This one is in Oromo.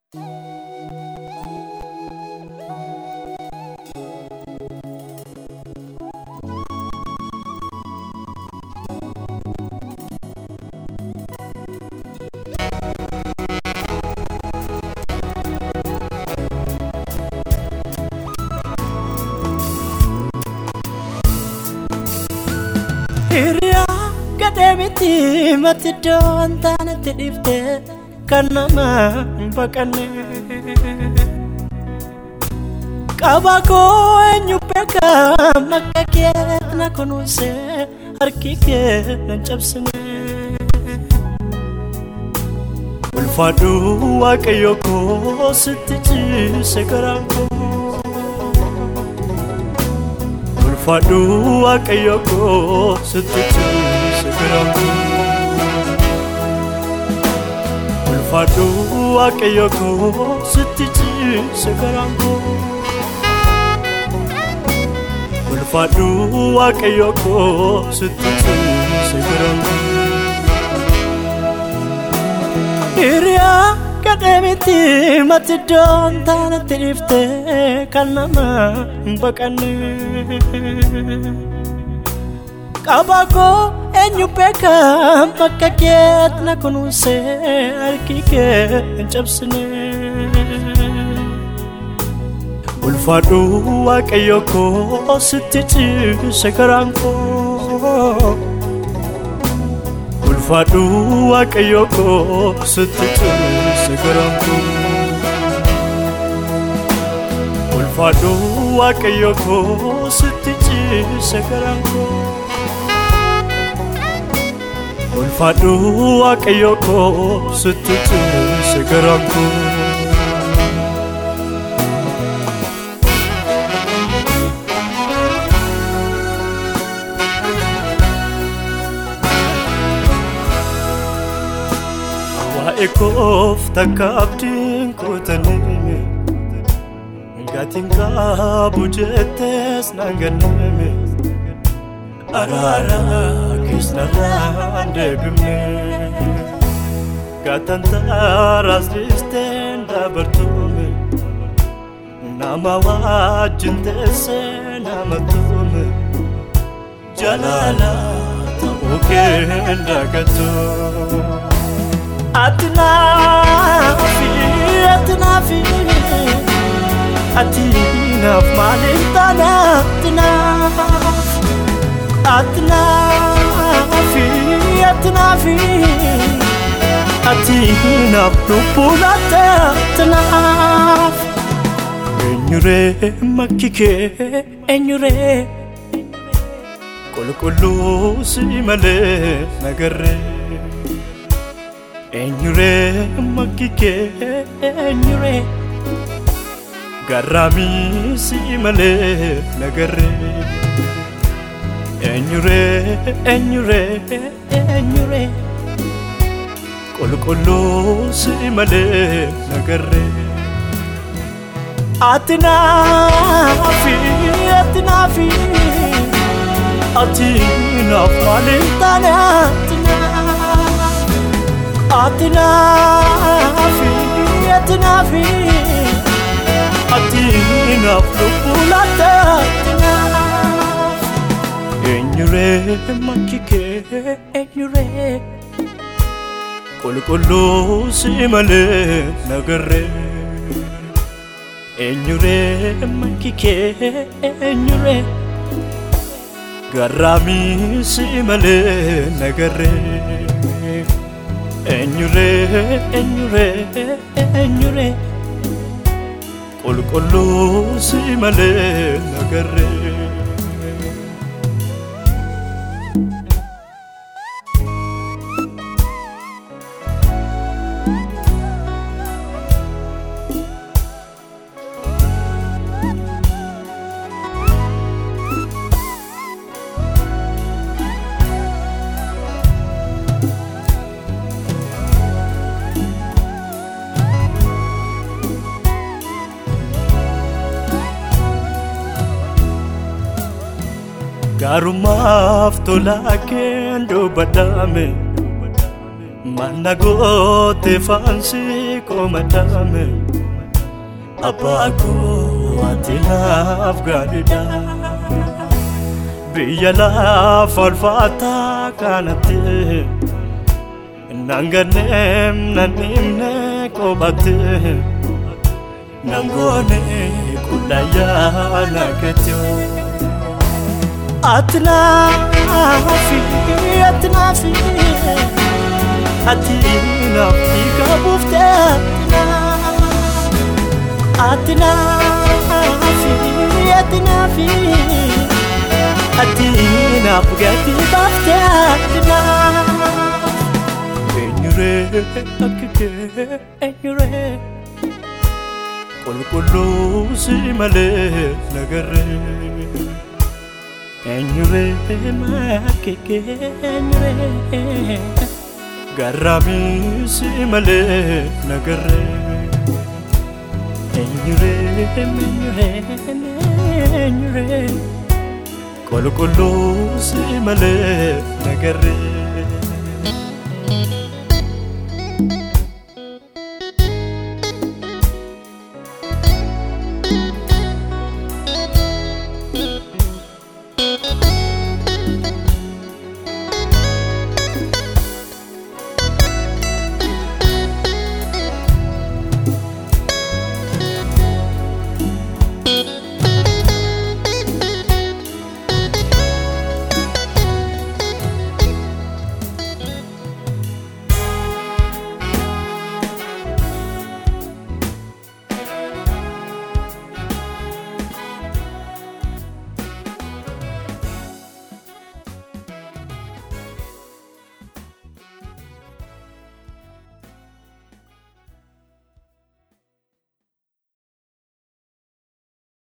Hiriyaa gadhee miti mati iddoo waan taanetti dhiifte kan nama hin baqanne. Qaba koo eenyu beeka maqaa kee na kunuunse harki kee na cabsine. Ulfaadhu waaqayyo koo sitti ciise garaan koo. Ulfaadhu waaqayyo koo sitti ciise garaan koo. Ulfaadhu waaqayyo koo sitti ciise garaan koo. Ulfaadhu waaqayyo koo sitti ciise garaan koo. Hiriyaa gadhee miti mati iddoo hin taanetti dhiifte kan nama hin baqanne. Qaba koo eenyu beeka bakka keetti na kunuunse harki kee hin cabsine. Ulfaadhu waaqayyo koo sitti ciise garaan koo. Ulfaadhu waaqayyo koo sitti ciise garaan koo. Ulfaadhu waaqayyo koo sitti ciise garaan koo. Ulfaadhu waaqayyo koo sitti ciise garaan koo. Waa'ee koof takka abdiin kuutanii Gatiin qabu jettees naan ganname Araara keessarraan deebifne Gaataan taaraas dhiisteen dabartume Nama wajjin teessee nama tume Jalaala ta'uu kee dagatu. Ati naafi, ati naafi, ati naaf maaliif taana ati naaf, ati naafi, ati naafi, ati naaf lubbuu laata ati naaf. Eenyuree makki kee eenyuree qulqulluu si malee nagarree. Eenyuree makki kee eenyuree garraamii si malee nagarree. Eenyuree eenyuree eenyuree qulqulluu si malee nagarree. Ati naafi ati naafi ati naaf maaliif taane ati naaf. Ati naafi, ati naafi, ati naaf lubbuu laata ati naaf. Eenyuree makki kee eenyuree qulqulluu si malee nagarree. Eenyuree makki kee eenyuree garraamii si malee nagarree. Eenyuree eenyuree eenyuree qulqulluu si malee nagarree. Gaarummaaf tolaa keen dubbadhaame Manna goote faansi komadame Abbaa koo ati naaf gaariidha Biyya lafa ulfaataa kanatti Nanganneem nan himne qobate Nangoone kudhayyaa nagatyoo Ati naafi, ati naafi Ati naaf dhiiga buuftee ati naafi, ati naafi Ati naaf gatii baaftee ati naaf Eenyuree akka kee eenyuree Qulqulluu si malee nagarree Eenyuree maakeke eenyuree Garraamii si malee nagarree Eenyuree eenyuree eenyuree Qulqulluu si malee nagarree